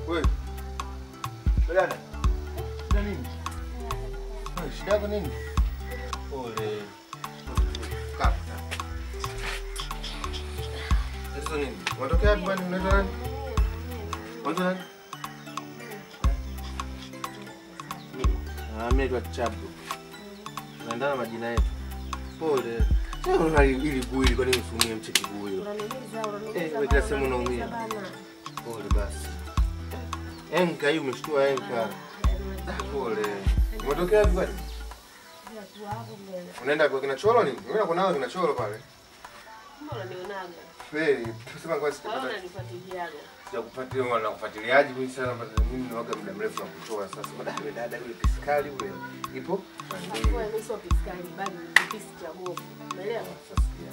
Wewe. Dada. Shida nini? Wewe, shida yako nini? Pole. Kaa. Tatizo nini? Unatokea wapi bwana? Unaitwa nani? Unaitwa nani? Ah, mimi naitwa Chabu. Tunaendana na majina yetu. Pole. Sasa una ili guu ili kwa nini usumie mcheki guu hiyo? Eh, wewe kila sehemu unaumia. Pole basi. Enka hii umeshtua enka. Ah, Pole. Umetokea wapi bwana? Unaenda kwa kina Cholo nini? Unaenda kwa nao kina Cholo pale. Kweli, tusema kwa sikupata sijakupatia wana kufuatiliaji mimi sana mpaka mimi ni waga muda mrefu na kutoa sasa. Baada ya dada yule piskali yule ipo. Sasa